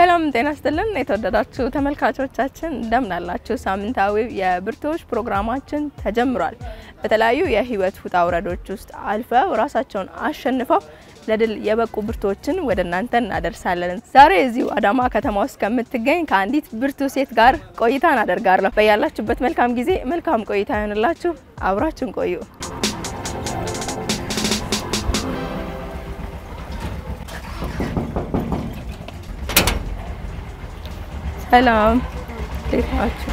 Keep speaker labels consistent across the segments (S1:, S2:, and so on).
S1: ሰላም ጤና ይስጥልን የተወደዳችሁ ተመልካቾቻችን እንደምን አላችሁ? ሳምንታዊው የብርቱዎች ፕሮግራማችን ተጀምሯል። በተለያዩ የህይወት ውጣ ውረዶች ውስጥ አልፈው ራሳቸውን አሸንፈው ለድል የበቁ ብርቱዎችን ወደ እናንተ እናደርሳለን። ዛሬ እዚሁ አዳማ ከተማ ውስጥ ከምትገኝ ከአንዲት ብርቱ ሴት ጋር ቆይታን አደርጋለሁ። በያላችሁበት መልካም ጊዜ፣ መልካም ቆይታ ይሆንላችሁ። አብራችን ቆዩ። ሰላም እንዴት ናችሁ?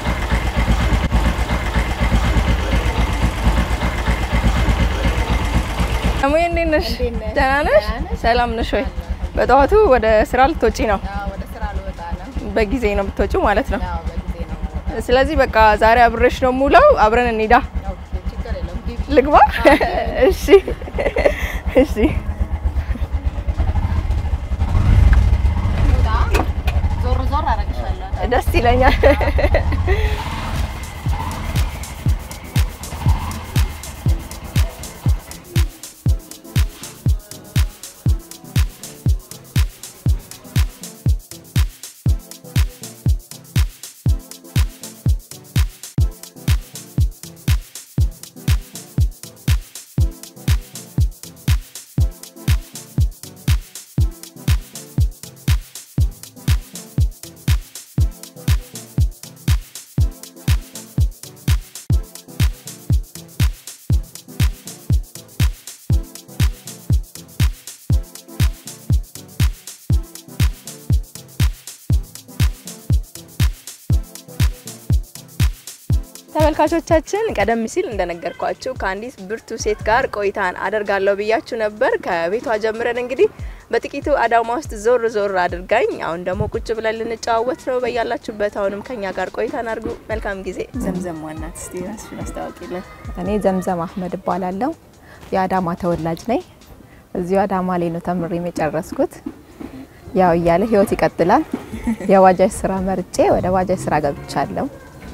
S1: እሙዬ እንዴት ነሽ? ደህና ነሽ? ሰላም ነሽ ወይ? በጠዋቱ ወደ ስራ ልትወጪ ነው?
S2: ወደ ስራ ልወጣ ነው።
S1: በጊዜ ነው የምትወጪው ማለት ነው።
S2: አዎ በጊዜ ነው የምወጣው።
S1: ስለዚህ በቃ ዛሬ አብሬሽ ነው የምውለው። አብረን እንሂዳ።
S2: ኦኬ ችግር የለውም። ግቢ።
S1: ልግባ? እሺ እሺ።
S2: ውጣ። ዞር ዞር አደርግሻለሁ።
S1: ደስ ይለኛል። ተመልካቾቻችን ቀደም ሲል እንደነገርኳችሁ ከአንዲት ብርቱ ሴት ጋር ቆይታን አደርጋለሁ ብያችሁ ነበር። ከቤቷ ጀምረን እንግዲህ በጥቂቱ አዳማ ውስጥ ዞር ዞር አድርጋኝ አሁን ደግሞ ቁጭ ብለን ልንጨዋወት ነው። በያላችሁበት አሁንም ከኛ ጋር ቆይታን አድርጉ። መልካም ጊዜ። ዘምዘም ዋናት እስቲ ራስሽን አስታውቂልን።
S3: እኔ ዘምዘም አህመድ እባላለሁ። የአዳማ ተወላጅ ነኝ። እዚሁ አዳማ ላይ ነው ተምሬም የጨረስኩት። ያው እያለ ህይወት ይቀጥላል። የባጃጅ ስራ መርጬ ወደ ባጃጅ ስራ ገብቻለሁ።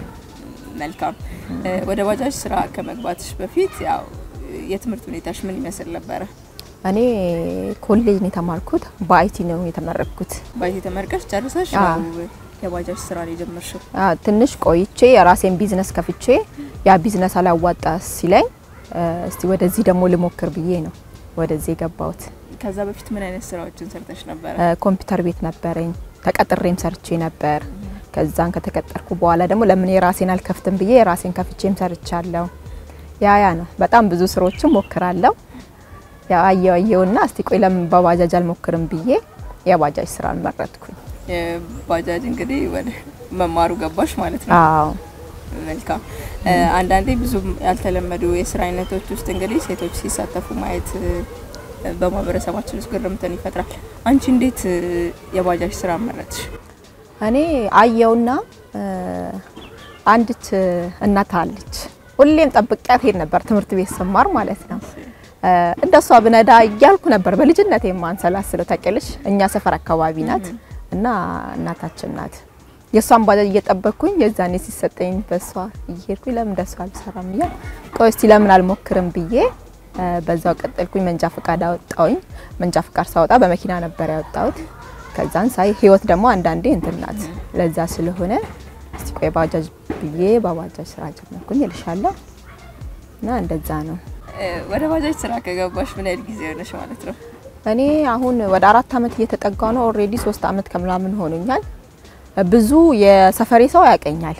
S1: መልካም። ወደ ባጃጅ ስራ ከመግባትሽ በፊት ያው የትምህርት ሁኔታሽ ምን ይመስል ነበረ?
S3: እኔ ኮሌጅ ነው የተማርኩት። በአይቲ ነው የተመረቅኩት።
S1: ባይቲ ተመርቀሽ ጨርሰሽ
S3: አዎ።
S1: ነው የባጃጅ ስራ ነው የጀመርሽው?
S3: አ፣ ትንሽ ቆይቼ የራሴን ቢዝነስ ከፍቼ ያ ቢዝነስ አላዋጣ ሲለኝ እ፣ እስቲ ወደዚህ ደግሞ ልሞክር ብዬ ነው ወደዚህ የገባሁት።
S1: ከዛ በፊት ምን አይነት ስራዎችን ሰርተሽ ነበረ?
S3: እ፣ ኮምፒውተር ቤት ነበረኝ። ተቀጥሬም ሰርቼ ነበር። ከዛን ከተቀጠርኩ በኋላ ደግሞ ለምን የራሴን አልከፍትም ብዬ የራሴን ከፍቼም ሰርቻለሁ። ያ ያ ነው። በጣም ብዙ ስራዎችን ሞክራለሁ። ያ አየው አየውና እስቲ ቆይ ለምን በባጃጅ አልሞክርም ብዬ የባጃጅ ስራን መረጥኩኝ።
S1: የባጃጅ እንግዲህ ወደ መማሩ ገባሽ ማለት ነው።
S3: አዎ
S1: መልካም። አንዳንዴ ብዙ ያልተለመዱ የስራ አይነቶች ውስጥ እንግዲህ ሴቶች ሲሳተፉ ማየት እ፣ በማህበረሰባችን ውስጥ ግርምትን ይፈጥራል። አንቺ እንዴት እ፣ የባጃጅ ስራ መረጥሽ?
S3: እኔ አየውና እ፣ አንዲት እናት አለች። ሁሌም ጠብቂያት ሄድ ነበር ትምህርት ቤት ስማር ማለት ነው። እ፣ እንደሷ ብነዳ እያልኩ ነበር በልጅነት የማንሰላስለው ታውቂያለሽ። እኛ ሰፈር አካባቢ ናት እና እናታችን ናት። የእሷን ባጃጅ እየጠበቅኩኝ የዛኔ ሲሰጠኝ በሷ እየሄድኩኝ ለምን እንደሷ አልሰራም እያ ቆይ እስቲ ለምን አልሞክርም ብዬ እ፣ በዛው ቀጠልኩኝ። መንጃ ፈቃድ አወጣውኝ። መንጃ ፈቃድ ሳወጣ በመኪና ነበር ያወጣሁት። ከዛን ሳይ ህይወት ደግሞ አንዳንዴ እንትን ናት። ለዛ ስለሆነ እስቲ ቆይ ባጃጅ ብዬ በባጃጅ ስራ ጀመርኩኝ እልሻለሁ። እና እንደዛ ነው።
S1: እ፣ ወደ ባጃጅ ስራ ከገባሽ ምን ያህል ጊዜ ሆነሽ ማለት ነው?
S3: እኔ አሁን ወደ አራት አመት እየተጠጋ ነው። ኦልሬዲ ሶስት አመት ከምናምን ሆኖኛል። ብዙ የሰፈሬ ሰው ያቀኛል።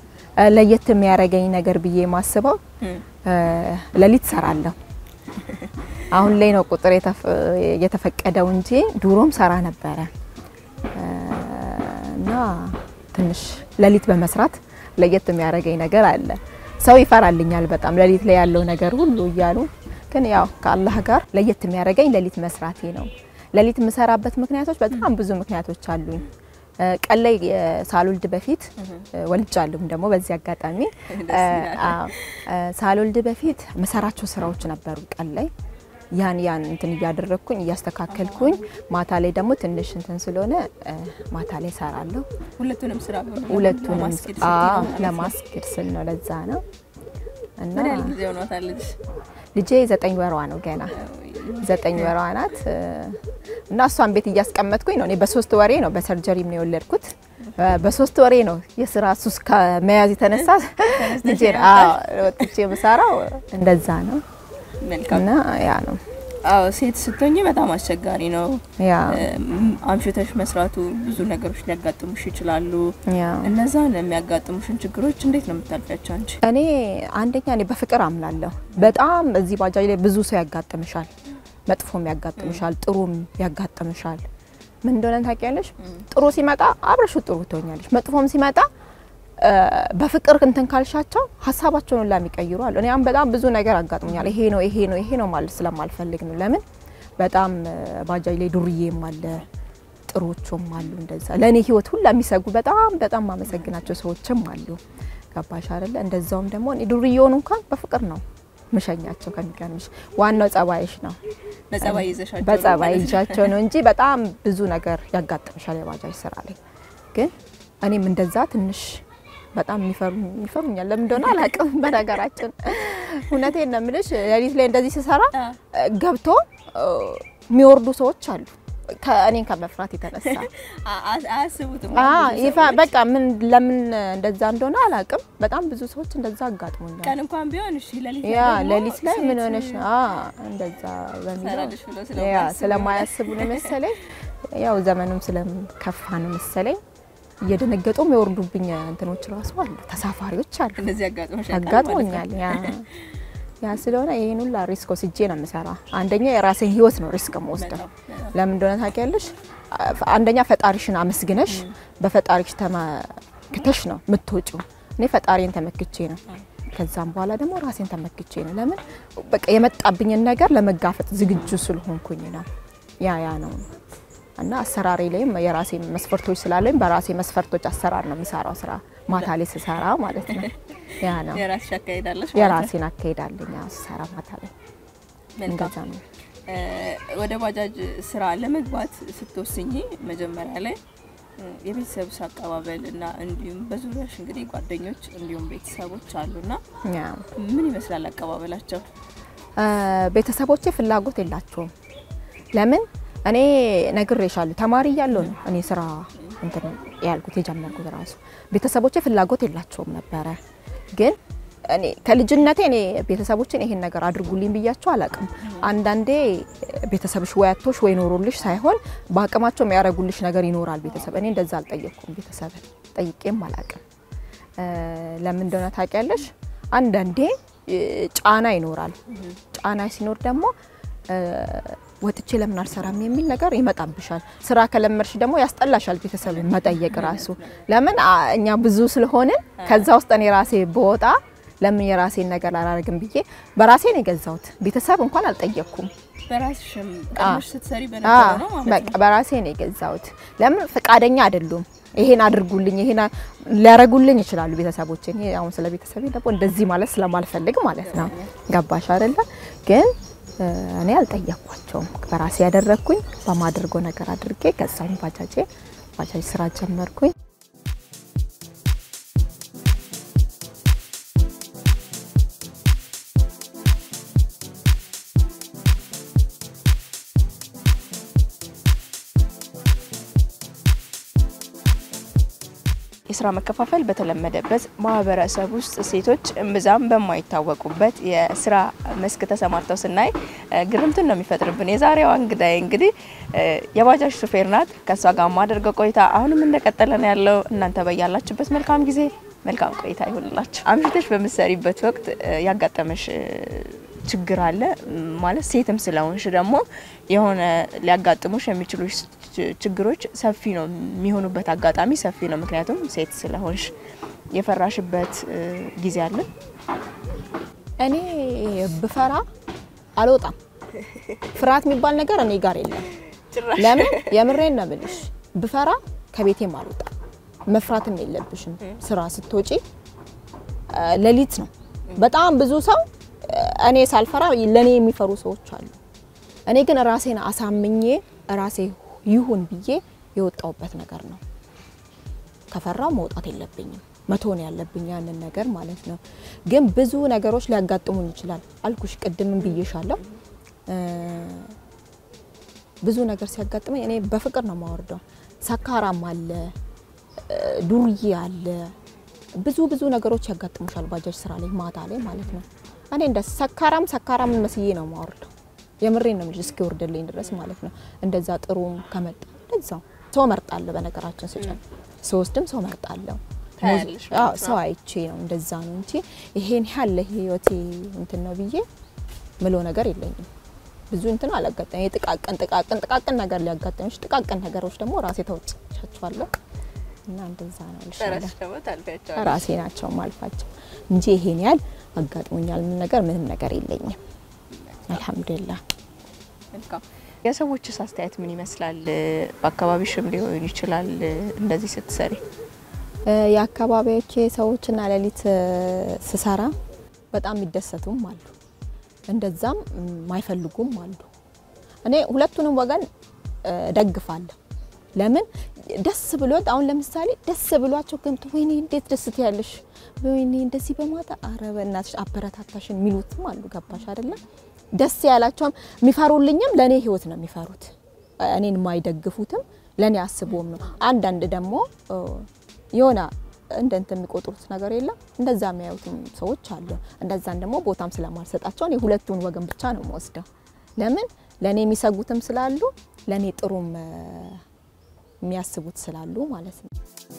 S3: ለየት የሚያደርገኝ ነገር ብዬ ማስበው
S1: እም፣
S3: ሌሊት ሰራለሁ። አሁን ላይ ነው ቁጥር የተፈ- የተፈቀደው እንጂ ድሮም ሰራ ነበረ እ፣ እና ትንሽ ሌሊት በመስራት ለየት የሚያደርገኝ ነገር አለ። ሰው ይፈራልኛል በጣም ሌሊት ላይ ያለው ነገር ሁሉ እያሉ ግን ያው ከአላህ ጋር ለየት የሚያደርገኝ ሌሊት መስራቴ ነው። ሌሊት የምሰራበት ምክንያቶች በጣም ብዙ ምክንያቶች አሉኝ። እ፣ ቀን ላይ እ፣ ሳልወልድ በፊት እ፣ ወልጃለሁም ደግሞ በዚህ አጋጣሚ
S1: ደስ ይላል።
S3: አዎ እ፣ ሳልወልድ በፊት መሰራቸው ስራዎች ነበሩ ቀን ላይ ያን ያን እንትን እያደረግኩኝ እያስተካከልኩኝ ማታ ላይ ደግሞ ትንሽ እንትን ስለሆነ እ፣ ማታ ላይ ሰራለሁ።
S1: ሁለቱንም ስራ
S3: ሁለቱንም
S1: ለማስኬድ ስትይ
S3: አዎ
S1: ነው ማለት ነው።
S3: ለማስኬድ ስል ነው። ለዛ ነው እና
S1: ምን ያህል ጊዜ ሆኗታል ልጅ?
S3: ልጄ ዘጠኝ ወሯ ነው ገና ዘጠኝ ወሯ ናት እ፣ እና እሷን ቤት እያስቀመጥኩኝ ነው። እኔ በሶስት ወሬ ነው በሰርጀሪም ነው የወለድኩት። እ፣ በሶስት ወሬ ነው የስራ ሱስ ከመያዝ የተነሳ ልጄ ወጥቼ የምሰራው እንደዛ ነው
S1: መልካም።
S3: እና ያ ነው
S1: አዎ ሴት ስትሆኚ በጣም አስቸጋሪ ነው።
S3: ያ
S1: እም፣ አምሽተሽ መስራቱ ብዙ ነገሮች ሊያጋጥሙሽ ይችላሉ።
S3: ያ
S1: እነዛን የሚያጋጥሙሽን ችግሮች እንዴት ነው የምታልፊያቸው አንቺ?
S3: እኔ አንደኛ እኔ በፍቅር አምናለሁ። በጣም እዚህ ባጃጅ ላይ ብዙ ሰው ያጋጥምሻል፣ መጥፎም ያጋጥምሻል፣ ጥሩም ያጋጥምሻል። ምን እንደሆነ ታውቂያለሽ? ጥሩ ሲመጣ አብረሹ ጥሩ ትሆኛለሽ። መጥፎም ሲመጣ እ፣ በፍቅር እንትን ካልሻቸው ሀሳባቸውን ሁላ የሚቀይሩ አሉ። እኔ አሁን በጣም ብዙ ነገር አጋጥሞኛል። ይሄ ነው ይሄ ነው ይሄ ነው ማለት ስለማልፈልግ ነው። ለምን በጣም እ፣ ባጃጅ ላይ ዱርዬም አለ ጥሩዎቹም አሉ። እንደዛ ለእኔ ህይወት ሁላ የሚሰጉ በጣም በጣም ማመሰግናቸው ሰዎችም አሉ። ገባሽ አይደለ? እንደዛውም ደግሞ እኔ ዱርዬውን እንኳን በፍቅር ነው ምሸኛቸው። ከሚገርምሽ ዋናው ጸባይሽ ነው።
S1: በጸባይ ይዘሻቸው
S3: በጸባይ
S1: ማለት ነው?
S3: ይዣቸው ነው እንጂ በጣም ብዙ ነገር ያጋጥምሻል የባጃጅ ስራ ላይ። ግን እኔም እንደዛ ትንሽ በጣም የሚፈሩ ይፈሩኛል። ለምን እንደሆነ አላውቅም። በነገራችን እውነቴን ነው የምልሽ ሌሊት ላይ እንደዚህ ስሰራ
S1: አ፣
S3: ገብቶ እ፣ የሚወርዱ ሰዎች አሉ ከእኔን ከመፍራት የተነሳ
S1: አ- አ- አያስቡትም።
S3: አ
S1: ብዙ
S3: ይፋ
S1: ሰዎች
S3: በቃ ምን ለምን እንደዛ እንደሆነ አላውቅም። በጣም ብዙ ሰዎች እንደዛ አጋጥሞኛል።
S1: ቀን እንኳን ቢሆን እሺ፣ ሌሊት
S3: ያ
S1: ደግሞ
S3: ሌሊት ላይ ምን
S1: ሴት
S3: ሆነሽ ነው? አ እንደዛ በሚለው
S1: ትሰራለች ብለው
S3: ያ
S1: ስለማያስቡ
S3: ስለማያስቡ ነው መሰለኝ። ያው ዘመኑም ስለከፋ ነው መሰለኝ። እየደነገጡ የሚወርዱብኝ እንትኖች ራሱ አሉ፣ ተሳፋሪዎች አሉ።
S1: እንደዚህ አጋጥሞሽ ያውቃል ማለት ነው?
S3: አጋጥሞኛል። ያ ያ ስለሆነ ይሄን ሁላ ሪስክ ወስጄ ነው የምሰራ። አንደኛ የራሴን ህይወት ነው ሪስክ የምወስደው።
S1: በጣም
S3: ለምን እንደሆነ ታውቂያለሽ? አንደኛ ፈጣሪሽን አመስግነሽ በፈጣሪሽ ተመክተሽ ነው የምትወጪው። እኔ ፈጣሪን ተመክቼ ነው። ከዛም በኋላ ደግሞ ራሴን ተመክቼ ነው። ለምን በቃ የመጣብኝን ነገር ለመጋፈጥ ዝግጁ ስለሆንኩኝ ነው። ያ ያ ነው እና አሰራሬ ላይም የራሴ መስፈርቶች ስላለኝ በራሴ መስፈርቶች አሰራር ነው የሚሰራው ስራ ማታ ላይ ስሰራ ማለት ነው። ያ ነው
S1: የራስሽ አካሄዳለሽ ማለት ነው?
S3: የራሴን አካሄዳለኝ ስሰራ ማታ ላይ
S1: መልካም።
S3: እንደዛ ነው።
S1: እ፣ ወደ ባጃጅ ስራ ለመግባት ስትወስኚ መጀመሪያ ላይ እ፣ የቤተሰብሽ አቀባበል እና እንዲሁም በዙሪያሽ እንግዲህ ጓደኞች እንዲሁም ቤተሰቦች አሉና
S3: ያ
S1: ምን ይመስላል አቀባበላቸው?
S3: እ፣ ቤተሰቦቼ ፍላጎት የላቸውም። ለምን እኔ ነግሬሻለሁ፣ ተማሪ እያለሁ ነው እኔ ስራ እንትን ያልኩት የጀመርኩት ራሱ። ቤተሰቦቼ ፍላጎት የላቸውም ነበረ። ግን እኔ ከልጅነቴ እኔ ቤተሰቦችን ይሄን ነገር አድርጉልኝ ብያቸው አላቅም። አንዳንዴ ቤተሰብሽ ወይ አጥቶሽ ወይ ኖሮልሽ ሳይሆን በአቅማቸው የሚያደርጉልሽ ነገር ይኖራል ቤተሰብ። እኔ እንደዛ አልጠየቅኩም፣ ቤተሰብ ጠይቄም አላቅም። እ፣ ለምን እንደሆነ ታውቂያለሽ? አንዳንዴ እ፣ ጫና ይኖራል። ጫና ሲኖር ደግሞ እ፣ ወጥቼ ለምን አልሰራም የሚል ነገር ይመጣብሻል። ስራ ከለመድሽ ደግሞ ያስጠላሻል ቤተሰብ መጠየቅ ራሱ። ለምን አ፣ እኛ ብዙ ስለሆንን ከዛ ውስጥ እኔ ራሴ በወጣ ለምን የራሴን ነገር አላደርግም ብዬ በራሴ ነው የገዛሁት። ቤተሰብ እንኳን አልጠየቅኩም።
S1: በራስሽም
S3: አ፣
S1: ቀድመሽ ስትሰሪ
S3: አ፣
S1: በነበረው ነው ማለት
S3: በቃ
S1: ነው?
S3: በራሴ ነው የገዛሁት። ለምን ፈቃደኛ አይደሉም። ይሄን አድርጉልኝ ይሄን አ- ሊያረጉልኝ ይችላሉ ቤተሰቦች። እኔ አሁን ስለ ቤተሰቤ ደግሞ እንደዚህ ማለት ስለማልፈልግ ማለት ነው። ገባሽ አይደለ? ግን እ፣ እኔ አልጠየቅኳቸውም። በራሴ ያደረግኩኝ በማድርጎ ነገር አድርጌ ገዛሁኝ ባጃጄ። ባጃጅ ስራ ጀመርኩኝ።
S1: የስራ መከፋፈል በተለመደበት ማህበረሰብ ውስጥ ሴቶች እምብዛም በማይታወቁበት የስራ መስክ ተሰማርተው ስናይ እ፣ ግርምትን ነው የሚፈጥርብን። የዛሬዋ እንግዳይ እንግዲህ እ፣ የባጃጅ ሹፌር ናት። ከእሷ ጋር ማደርገው ቆይታ አሁንም እንደቀጠለ ነው ያለው። እናንተ በያላችሁበት መልካም ጊዜ መልካም ቆይታ ይሁንላችሁ። አምሽተሽ በምትሰሪበት ወቅት እ፣ ያጋጠመሽ እ፣ ችግር አለ ም፣ ማለት ሴትም ስለሆንሽ ደግሞ የሆነ ሊያጋጥሙሽ የሚችሉ ች- ችግሮች ሰፊ ነው የሚሆኑበት አጋጣሚ ሰፊ ነው። ምክንያቱም ሴት ስለሆንሽ የፈራሽበት እ፣ ጊዜ አለ?
S3: እኔ ብፈራ አልወጣም። ፍርሃት የሚባል ነገር እኔ ጋር የለም። ለምን የምሬን ነው የምልሽ፣ ብፈራ ከቤቴም አልወጣም። መፍራትም የለብሽም። ስራ ስትወጪ እ፣ ሌሊት ነው በጣም ብዙ ሰው እ፣ እኔ ሳልፈራ ለኔ የሚፈሩ ሰዎች አሉ። እኔ ግን ራሴን አሳምኜ ራሴ ይሁን ብዬ የወጣውበት ነገር ነው። ከፈራው መውጣት የለብኝም። መቶ ነው ያለብኝ ያንን ነገር ማለት ነው። ግን ብዙ ነገሮች ሊያጋጥሙን ይችላል። አልኩሽ ቅድምም ብዬሻለሁ። እ፣ ብዙ ነገር ሲያጋጥመኝ እኔ በፍቅር ነው የማወርደው። ሰካራም አለ እ፣ ዱርዬ አለ ብዙ ብዙ ነገሮች ያጋጥሙሻል ባጃጅ ስራ ላይ ማታ ላይ ማለት ነው። እኔ እንደ ሰካራም ሰካራም መስዬ ነው የማወርደው። የምሬን ነው የምልሽ እስኪወርድልኝ ድረስ ማለት ነው። እንደዛ ጥሩም ከመጣ እንደዛው ሰው መርጣለሁ። በነገራችን ስጨን ስወስድም ሰው መርጣለሁ።
S1: ታያለሽ
S3: አዎ
S1: ማለት ነው።
S3: ሰው አይቼ ነው እንደዛ ነው እንጂ ይሄን ያህል ህይወቴ እንትን ነው ብዬ ምሎ ነገር የለኝም። ብዙ እንትን አላጋጠመኝ። የጥቃቅን ጥቃቅን ጥቃቅን ነገር ሊያጋጥምሽ፣ ጥቃቅን ነገሮች ደግሞ ራሴ ተወጥቻቸዋለሁ እና እንደዛ ነው ልሻለሁ።
S1: ጨረሽ ደግሞ ታልፊያቸዋለሽ።
S3: ራሴ ናቸው ማልፋቸው እንጂ ይሄን ያህል አጋጥሞኛል ምን ነገር ምንም ነገር የለኝም። አልሐምዱሊላህ።
S1: መልካም። የሰዎችስ አስተያየት ምን ይመስላል? በአካባቢሽም ሊሆን ይችላል እንደዚህ ስትሰሪ
S3: እ፣ የአካባቢዎቼ ሰዎችና ሌሊት እ፣ ስሰራ በጣም የሚደሰቱም አሉ፣ እንደዛም የማይፈልጉም አሉ። እኔ ሁለቱንም ወገን እ፣ ደግፋለሁ። ለምን ደስ ብሎት አሁን ለምሳሌ ደስ ብሏቸው ገምቶ ወይኔ እንዴት ደስ ትያለሽ፣ ወይኔ እንደዚህ በማታ አረ በእናትሽ አበረታታሽን የሚሉትም አሉ። ገባሽ አይደለም? ደስ ያላቸውም የሚፈሩልኝም ለእኔ ህይወት ነው የሚፈሩት። እኔን የማይደግፉትም ለእኔ አስቦም ነው። አንዳንድ ደግሞ እ፣ የሆነ እንደ እንትን የሚቆጥሩት ነገር የለም እንደዛ የሚያዩትም ሰዎች አሉ። እንደዛን ደግሞ ቦታም ስለማልሰጣቸው እኔ ሁለቱን ወገን ብቻ ነው የምወስደው። ለምን ለእኔ የሚሰጉትም ስላሉ ለእኔ ጥሩም እ፣ የሚያስቡት ስላሉ ማለት ነው።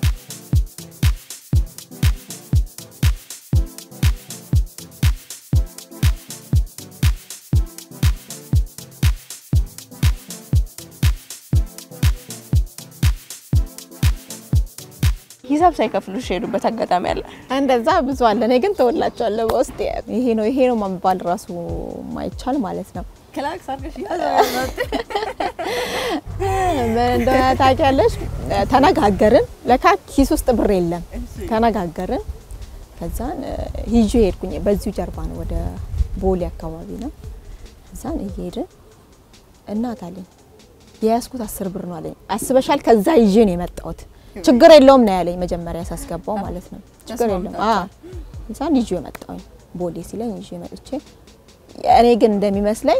S1: ሂሳብ ሳይከፍሉሽ የሄዱበት አጋጣሚ አለ?
S3: እንደዛ ብዙ አለ። እኔ ግን ተወላቸዋለሁ በውስጥ ይሄ ነው ይሄ ነው መባል ራሱ ማይቻል ማለት ነው።
S1: ክላክስ አድርገሽ
S3: ምን እንደሆነ ታውቂያለሽ? ተነጋገርን። ለካ ኪስ ውስጥ ብር የለም። ተነጋገርን። ከዛን ይዤ ሄድኩኝ። በዚሁ ጀርባ ነው፣ ወደ ቦሌ አካባቢ ነው። ከዛን እየሄድን እናት አለኝ የያዝኩት አስር ብር ነው አለኝ። አስበሻል? ከዛ ይዤ ነው የመጣሁት። ችግር የለውም ነው ያለኝ መጀመሪያ ሳስገባው ማለት ነው። ችግር የለውም አ ከዛን ይዤ መጣሁኝ። ቦሌ ሲለኝ ይዤ መጥቼ እኔ ግን እንደሚመስለኝ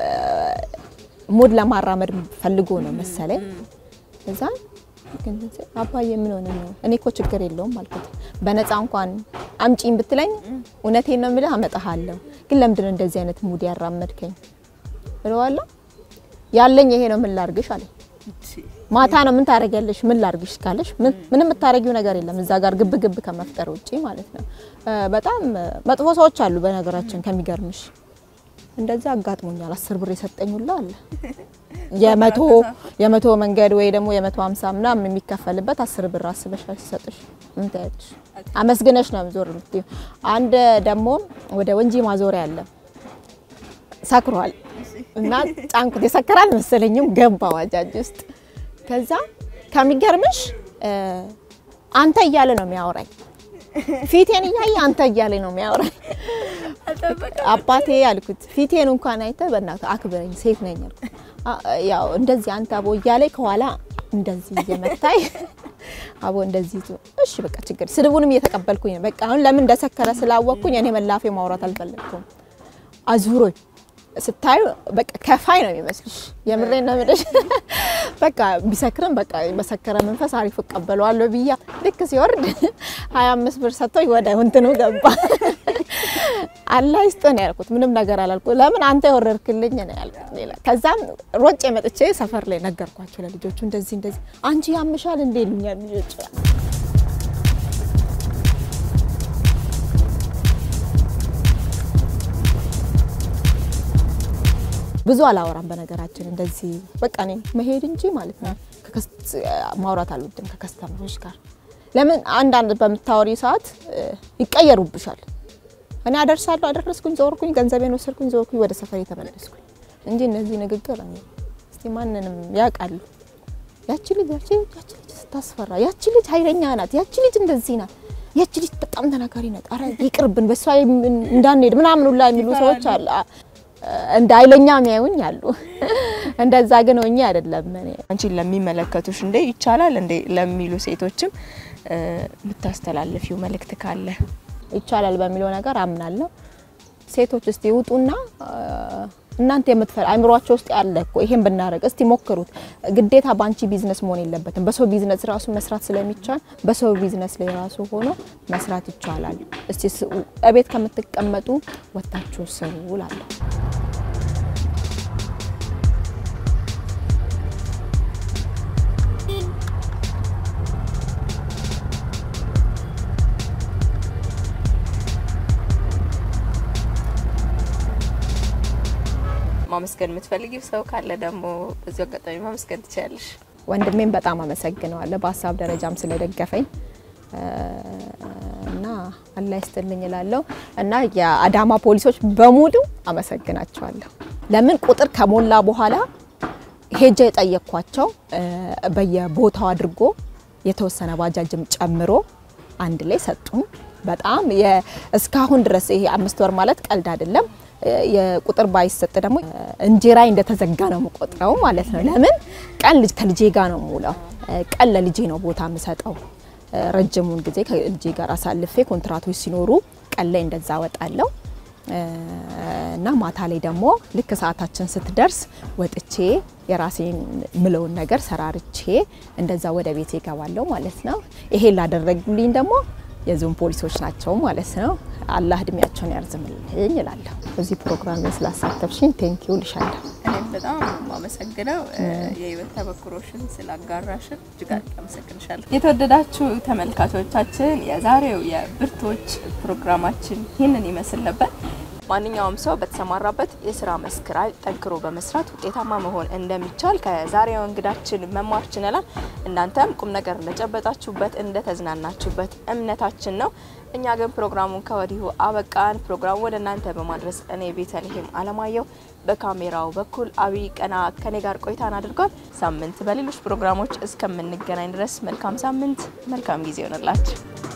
S3: ሙድ ለማራመድ ፈልጎ ነው መሰለኝ። እዛ ግን አባዬ ምን ሆነ ነው? እኔ እኮ ችግር የለውም አልኩት። በነፃ እንኳን አምጪኝ ብትለኝ እውነቴን ነው የምልህ አመጣሃለሁ። ግን ለምንድን ነው እንደዚህ አይነት ሙድ ያራመድከኝ እለዋለሁ። ያለኝ ይሄ ነው ምን ላርግሽ አለኝ። ማታ ነው ምን ታደርጊያለሽ? ምን ላርግሽ ካለሽ ምንም የምታደርጊው ነገር የለም እዛ ጋር ግብ ግብ ከመፍጠር ውጪ ማለት ነው። በጣም መጥፎ ሰዎች አሉ በነገራችን ከሚገርምሽ እንደዛ አጋጥሞኛል። አስር ብር የሰጠኝ ሁላ አለ። የመቶ የመቶ መንገድ ወይ ደግሞ የመቶ ሀምሳ ምናምን የሚከፈልበት አስር ብር አስበሻል ሲሰጥሽ ምን ታያለሽ? አመስግነሽ ነው ዞር የምትይው። አንድ ደግሞ ወደ ወንጂ ማዞሪያ አለ ሰክሯል እና ጫንኩት። የሰከራል መሰለኝም ገባ ባጃጅ ውስጥ። ከዛ ከሚገርምሽ አንተ እያለ ነው የሚያወራኝ ፊቴን እያየ አንተ እያለ ነው የሚያወራኝ። አባቴ አልኩት ፊቴን እንኳን አይተ በእናትህ አክብረኝ ሴት ነኝ አልኩት። ያው እንደዚህ አንተ አቦ እያለ ከኋላ እንደዚህ እየመታኝ አቦ እንደዚህ እሺ በቃ ችግር ስድቡንም እየተቀበልኩኝ ነው። በቃ አሁን ለምን እንደሰከረ ስላወቅኩኝ እኔ መላፌ ማውራት አልፈለግኩም። አዙሮኝ ስታዩ በቃ ከፋይ ነው የሚመስልሽ። የምሬን ነው የምልሽ። በቃ ቢሰክርም በቃ በሰከረ መንፈስ አሪፍ እቀበለዋለሁ ብያ ልክ ሲወርድ 25 ብር ሰጥቶኝ ወደ እንትኑ ገባ። አላህ ይስጥህ ነው ያልኩት። ምንም ነገር አላልኩ። ለምን አንተ የወረድክልኝ ነው ያልኩት። ሌላ ከዛም ሮጬ መጥቼ ሰፈር ላይ ነገርኳቸው ለልጆቹ። እንደዚህ እንደዚህ አንቺ ያምሻል እንዴ ይሉኛል ልጆች። ብዙ አላወራም በነገራችን እንደዚህ በቃ እኔ መሄድ እንጂ ማለት ነው ማውራት አልወድም ከከስተመሮች ጋር። ለምን አንዳንድ በምታወሪ ሰዓት ይቀየሩብሻል። እኔ አደርሳለሁ፣ አደረስኩኝ፣ ዞርኩኝ፣ ገንዘቤን ወሰድኩኝ፣ ዞርኩኝ፣ ወደ ሰፈር የተመለስኩኝ እንጂ እነዚህ ንግግር እኔ እስቲ ማንንም ያውቃሉ። ያቺ ልጅ ያቺ ያቺ ልጅ ስታስፈራ፣ ያቺ ልጅ ኃይለኛ ናት፣ ያቺ ልጅ እንደዚህ ናት፣ ያቺ ልጅ በጣም ተናጋሪ ናት፣ አረ ይቅርብን፣ በሷ እንዳንሄድ ምናምን ሁላ የሚሉ ሰዎች አሉ። እንደ ኃይለኛ የሚያዩኝ አሉ። እንደዛ ግን ሆኜ አይደለም። እኔ
S1: አንቺን ለሚመለከቱሽ እንዴ ይቻላል እንዴ ለሚሉ ሴቶችም የምታስተላልፊው መልእክት ካለ?
S3: ይቻላል በሚለው ነገር አምናለሁ። ሴቶች እስቲ ውጡና እናንተ የምትፈል አይምሯቸው ውስጥ ያለ እኮ ይሄን ብናደርግ እስቲ ሞክሩት። ግዴታ ባንቺ ቢዝነስ መሆን የለበትም። በሰው ቢዝነስ ራሱ መስራት ስለሚቻል በሰው ቢዝነስ ላይ ራሱ ሆኖ መስራት ይቻላል። እስቲ እቤት ከምትቀመጡ ወታችሁ ስሩ እላለሁ።
S1: ማመስገን የምትፈልጊው ሰው ካለ ደግሞ በዚሁ አጋጣሚ ማመስገን ትችላለሽ።
S3: ወንድሜም በጣም አመሰግነዋለሁ በሀሳብ ደረጃም ስለደገፈኝ እና አላህ ይስጥልኝ እላለሁ እና የአዳማ ፖሊሶች በሙሉ አመሰግናቸዋለሁ። ለምን ቁጥር ከሞላ በኋላ ሄጄ የጠየቅኳቸው በየቦታው አድርጎ የተወሰነ ባጃጅም ጨምሮ አንድ ላይ ሰጡኝ። በጣም እስካሁን ድረስ ይሄ አምስት ወር ማለት ቀልድ አይደለም። የቁጥር ባይሰጥ ደግሞ እንጀራ እንደተዘጋ ነው የምቆጥረው ማለት ነው። ለምን ቀን ልጅ ከልጄ ጋር ነው የምውለው። ቀን ለልጄ ነው ቦታ የምሰጠው። ረጅሙን ጊዜ ከልጄ ጋር አሳልፌ ኮንትራቶች ሲኖሩ ቀን ላይ እንደዛ ወጣለሁ እና ማታ ላይ ደግሞ ልክ ሰዓታችን ስትደርስ ወጥቼ የራሴን ምለውን ነገር ሰራርቼ እንደዛ ወደ ቤት ይገባለሁ ማለት ነው። ይሄን ላደረጉልኝ ደግሞ የዞን ፖሊሶች ናቸው ማለት ነው። አላህ እድሜያቸውን ያርዝምልኝ እላለሁ። በዚህ ፕሮግራም ላይ ስላሳተፍሽኝ ቴንኪዩ ልሻለሁ።
S1: እኔም በጣም የማመሰግነው የህይወት ተሞክሮሽን ስላጋራሽን እጅግ አድርጌ አመሰግንሻለሁ። የተወደዳችሁ ተመልካቾቻችን የዛሬው የብርቶች ፕሮግራማችን ይህንን ይመስል ነበር። ማንኛውም ሰው በተሰማራበት የስራ መስክ ላይ ጠንክሮ በመስራት ውጤታማ መሆን እንደሚቻል ከዛሬው እንግዳችን መማር ችለናል። እናንተም ቁም ነገር እንደጨበጣችሁበት እንደተዝናናችሁበት እምነታችን ነው። እኛ ግን ፕሮግራሙን ከወዲሁ አበቃን። ፕሮግራሙ ወደ እናንተ በማድረስ እኔ ቤተልሔም አለማየሁ፣ በካሜራው በኩል አብይ ቀና ከኔ ጋር ቆይታን አድርጓል። ሳምንት በሌሎች ፕሮግራሞች እስከምንገናኝ ድረስ መልካም ሳምንት፣ መልካም ጊዜ ይሆንላችሁ።